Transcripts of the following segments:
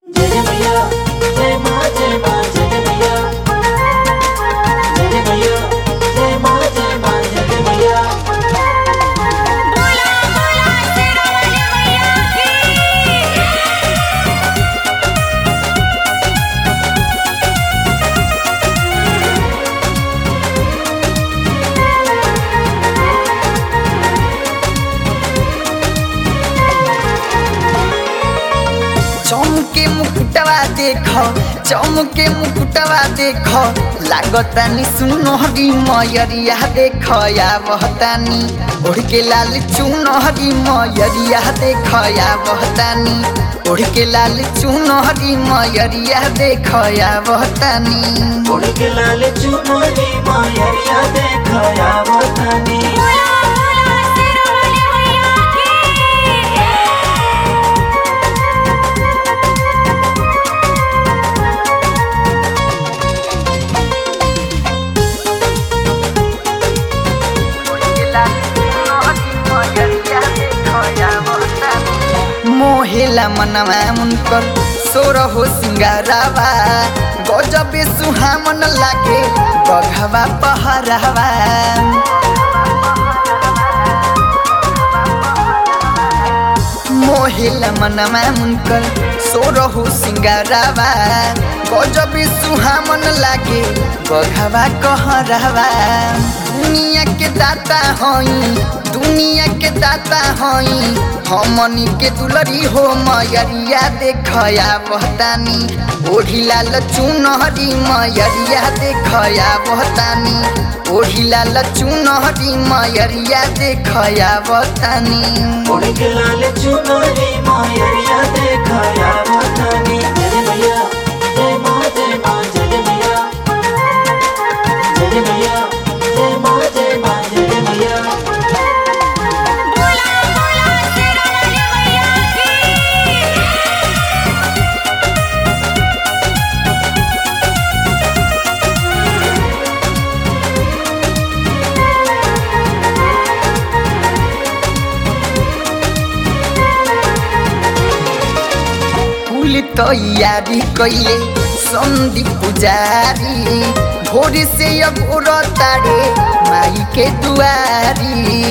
జయ జయ జయ మా జయ మా జయ జయ జయ జయ జయ మా జయ మా జయ జయ बोला बोला शेरावाली मैया की चमके मुकुटवा देख चमके मुकुटवा देख लागतानी सुनहरी मयरिया देख या बहतानी ओढ़ के लाल चुनहरी मयरिया देख या बहतानी ओढ़ के लाल चुनहरी मयरिया देख या बहतानी उड़के लाल चुनरी मायरिया देखया वतनी बोला बोला शेरावाली मैया की मोहेला मनवा मुनकर सोर हो सिंगारावा गजबे सुहामन लागे बघवा पहरावा मोहेला मनवा मुनकर सोर हो सिंगारावा गजबे सुहामन लागे बघवा कहरावा दुनिया के दाता हई दुनिया के दाता हई हमनी के दुलरी हो मयरिया देखया बहतानी ओढ़ी लाल चुनहरी मयरिया देखया बहतानी ओढ़ी लाल चुनहरी मयरिया देखया बहतानी उड़के लाल चुनरी मायरिया देखया वतनी जय जय जय मा जय मा जय जय जय जय जय मा जय मा जय जय बोला बोला शेरावाली मैया की फूल तैयारी कैले संधि पुजारी भोर से अब तारे माई के दुआरी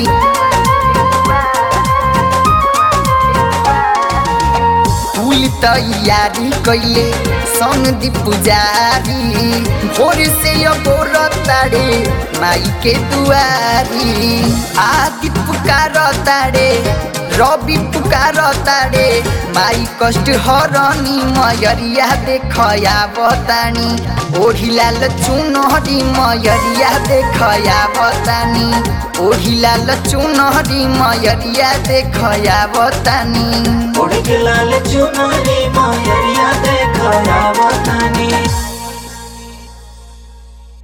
फूल तैयारी कैले संधि पुजारी भोर से अब तारे माई के दुआरी आदि पुकार तारे रवि पुकार तारे माई कष्ट हरनी मयरिया देखया बतानी ओढ़ी लाल चुनहरी मयरिया देखया बतानी ओढ़ी लाल चुनहरी मयरिया देखया बतानी उड़के लाल चुनरी